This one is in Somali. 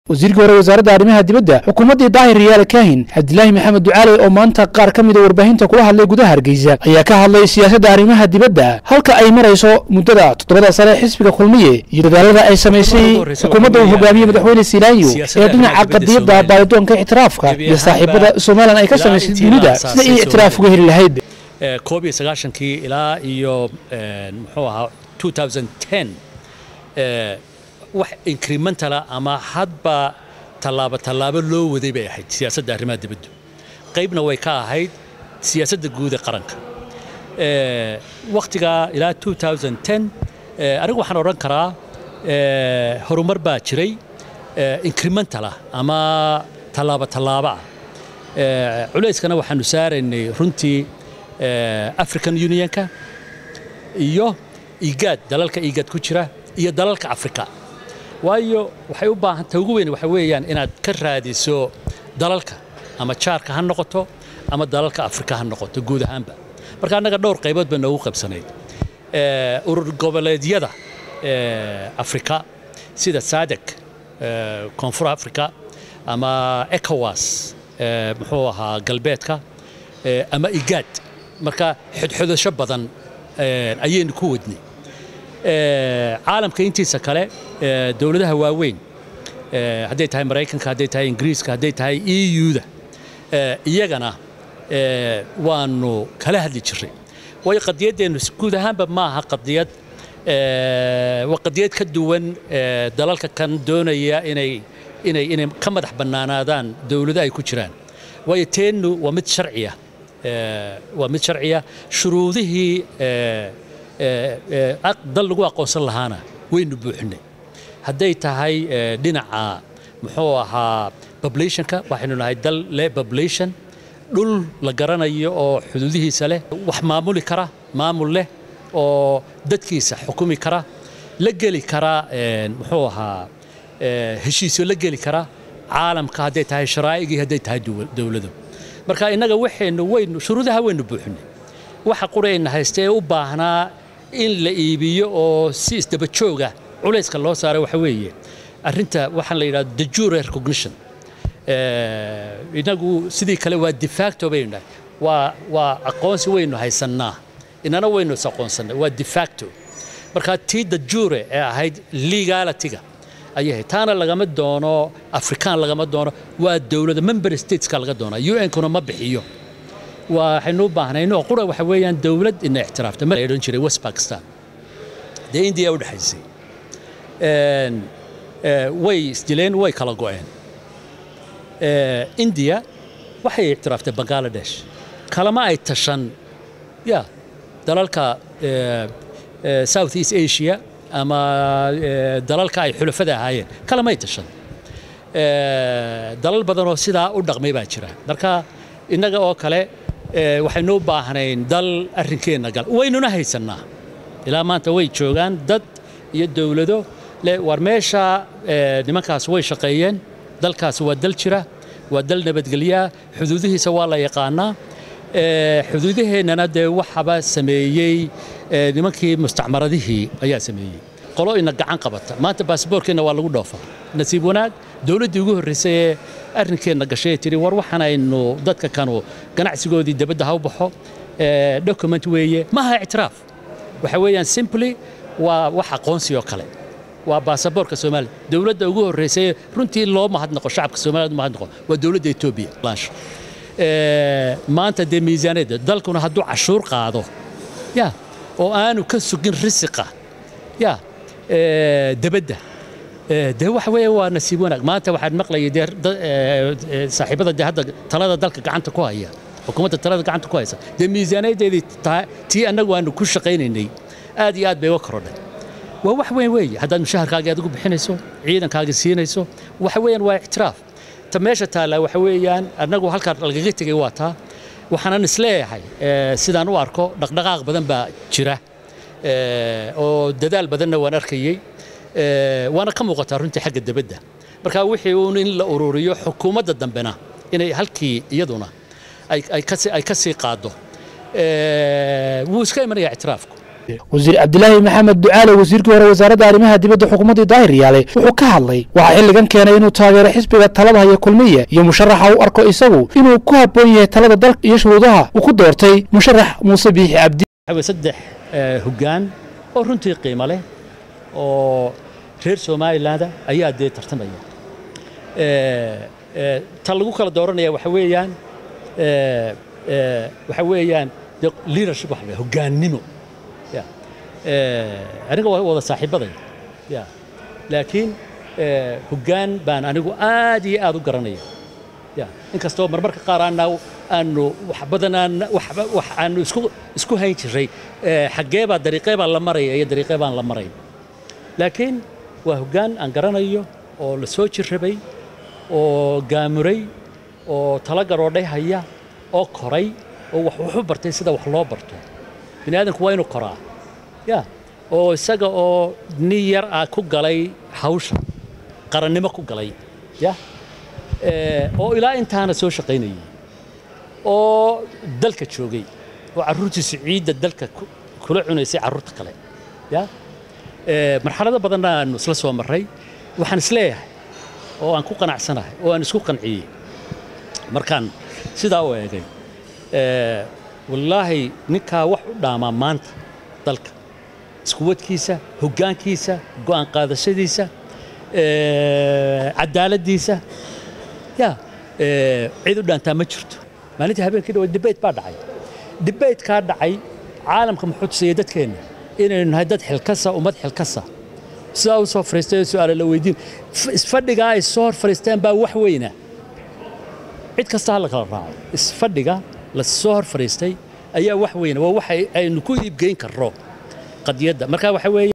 wasiirkii hore wasaaradda arrimaha dibadda xukuumaddii daahir riyaale kaahin cabdilaahi maxamed ducaale oo maanta qaar ka mida warbaahinta kula hadlay gudaha hargeysa ayaa ka hadlay siyaasadda arrimaha dibadda halka ay marayso muddada toddobada sare xisbiga kulmiye iyo dadaalada ay samaysay xukuumadda uu hogaamiyey madaxweyne silaanyo ee dhinaca qadiyadda baaridoonka ictiraafka iyo saaxiibada somalilan ay ka samaysay dunida sida ay ictiraaf uga heli lahayd koob iyo sagaashankii ilaa iyo muxuu ahaa 2010 wax incrementala ama hadba tallaabo tallaabo loo waday bay ahayd siyaasadda arrimaha dibaddu qaybna way ka ahayd siyaasadda guud ee qaranka wakhtigaa ilaa 2010 anigu waxaan odhan karaa horumar baa jiray incrementala ama tallaabo tallaabo ah culayskana waxaanu saaraynay runtii african unionka iyo igaad dalalka igaad ku jira iyo dalalka afrika waayo waxay u baahan ta ugu weyn waxa weeyaan inaad ka raadiso dalalka ama jaarka ha noqoto ama dalalka afrika ha noqoto guud ahaanba marka annaga dhowr qaybood bay noogu qaybsanayd urur goboleedyada afrika sida sadek koonfur afrika ama ecowas muxuu ahaa galbeedka ama igaad marka xodxodasho badan ayaynu ku wadnay caalamka intiisa kale dowladaha waaweyn hadday tahay maraykanka hadday tahay ingiriiska hadday tahay eu-da iyagana waanu kala hadli jiray waayo qadiyaddeennu guud ahaanba ma aha qadiyad waa qadiyad ka duwan dalalka kan doonaya inay inay inay ka madax bannaanaadaan dowlado ay ku jiraan waayo teennu waa mid sharciya waa mid sharciya shuruudihii dal lagu aqoonsan lahaana waynu buuxinay hadday tahay dhinaca muxuu ahaa populationka waxaynu nahay dal leh population dhul la garanayo oo xuduudihiisa leh wax maamuli kara maamul leh oo dadkiisa xukumi kara la geli kara muxuu ahaa heshiisyo la geli kara caalamka hadday tahay sharaa'igii hadday tahay dowlado marka innaga waxaynu waynu shuruudaha waynu buuxinay waxa qurayna haysta ee u baahnaa in la iibiyo oo si isdaba jooga culayska loo saaray waxa weeye arrinta waxaan la yidhahda de jure recognition inagu sidii kale waa defacto baynu nahay waa waa aqoonsi waynu haysannaa inana waynu is aqoonsannay waa defacto marka tii de jure ee ahayd legalitiga ayay ahayd taana lagama doono afrikaan lagama doono waa dowladda member stateska laga doonaa un-kuna ma bixiyo waxaynu u baahnayn oo qura waxa weeyaan dowlad ina ictiraafta ma odhan jiray west pakistan dee indiya u dhexaysay way isdileen way kala go'een indiya waxay ictiraaftay bangaladesh kalama ay tashan ya dalalka south east asia ama dalalka ay xulafada ahaayeen kalamay tashan dalal badan oo sidaa u dhaqmay baa jira marka innaga oo kale waxaynu u baahnayn dal arrinkeenna gal waynuna haysannaa ilaa maanta way joogaan dad iyo dowlado le war meesha nimankaas way shaqeeyeen dalkaasi waa dal jira waa dal nabadgelyaa xuduudihiisa waa la yaqaanaa xuduudaheennana dee waxaba sameeyey nimankii mustacmaradihii ayaa sameeyey qolo ina gacan qabata maanta baasboorkeenna waa lagu dhoofaa nasiib wanaag dowladdii ugu horraysay ee arrinkeenna gashay tiri war waxaanaynu dadka kanu ganacsigoodii dibadda ha u baxo document weeye maaha ictiraaf waxa weeyaan simply waa wax aqoonsi oo kale waa baasaboorka soomaaliya dowladda ugu horraysay runtii loo mahadnaqo shacabka soomaaliyad mahadnaqo waa dowladda etoobiya maanta dee miisaaniyadda dalkuna hadduu cashuur qaado ya oo aanu ka sugin risiqa ya debadda dee waxa weeye waa nasiib wanaag maanta waxaan maqlayay dee saaxiibada dee hadda talada dalka gacanta ku haya xukuumadda talada gacanta ku haysa dee miisaaniyaddeedii tii annagu aanu ku shaqaynaynay aad iyo aad bay uga korodhay waa wax weyn weeye haddaad mushaharkaagii adigu bixinayso ciidankaagii siinayso waxa weeyaan waa ictiraaf ta meesha taalla waxa weeyaan annagu halkaa lagaga tegay waa taa waxaanan isleeyahay sidaan u arko dhaqdhaqaaq badan baa jira oo dadaal badanna waan arkayey waana ka muuqataa runtii xagga debadda marka wixii uun in la ururiyo xukuumadda dambena inay halkii iyaduna ay ka sii qaaddo wuu iska imanaya ictiraafku wasiir cabdilaahi maxamed ducaale wasiirkii hore wasaaradda arrimaha dibadda xukuumaddii daahir yaale wuxuu ka hadlay waxaa xilligan keenay inuu taageero xisbiga talada haya kulmiye iyo musharaxa u arko isagu inuu ku habboon yahay talada dalka iyo shuruudaha uu ku doortay musharax muuse biixi cabdi saddex hoggaan oo runtii qiimo leh oo reer somaliland ayaa dee tartamaya ta lagu kala dooranaya waxa weeyaan waxa weeyaan leadership waxa hoggaannimo ya aniga waa wada saaxiibaday ya laakiin hoggaan baan anigu aad iyo aad u garanaya ya inkastoo marmarka qaar aana aanu wax badan aan wax aanu isku isku hayn jiray xaggee baa dariiqee baa la maraya iyo dariiqee baan la marayn laakiin waa hoggaan aan garanayo oo la soo jirrabay oo gaamuray oo tala garoodhay haya oo koray oo wax wuxu bartay sida wax loo barto bini aadamku waa inuu koraa ya oo isaga oo nin yar ah ku galay hawsha qarannimo ku galay ya oo ilaa intaana soo shaqaynayay oo dalka joogay oo carruurtiisu ciidda dalka kula cunaysay carruurta kale ya marxalado badanna aanu isla soo marray waxaan isleeyahay oo aan ku qanacsanahay oo aan isku qanciyey markaan sidaa u eegay wallaahi ninkaa wax u dhaamaa maanta dalka iskuwadkiisa hoggaankiisa go'aan qaadashadiisa cadaaladdiisa ya cid u dhaantaa ma jirto maalintii habeenkii dhawa debate baa dhacay debatekaa dhacay caalamka muxuu tusayay dadkeenna inaynu nahay dad xilkasa ummad xilkasa sidaa u soo fariistay su'aala la weydiin isfadhigaa ay soo hor fariisteen baa wax weyna cid kasta ha la kala raaco isfadhiga la soo hor fariistay ayaa wax weyna waa waxa aynu ku iibgeyn karro qadiyadda marka waxa weeye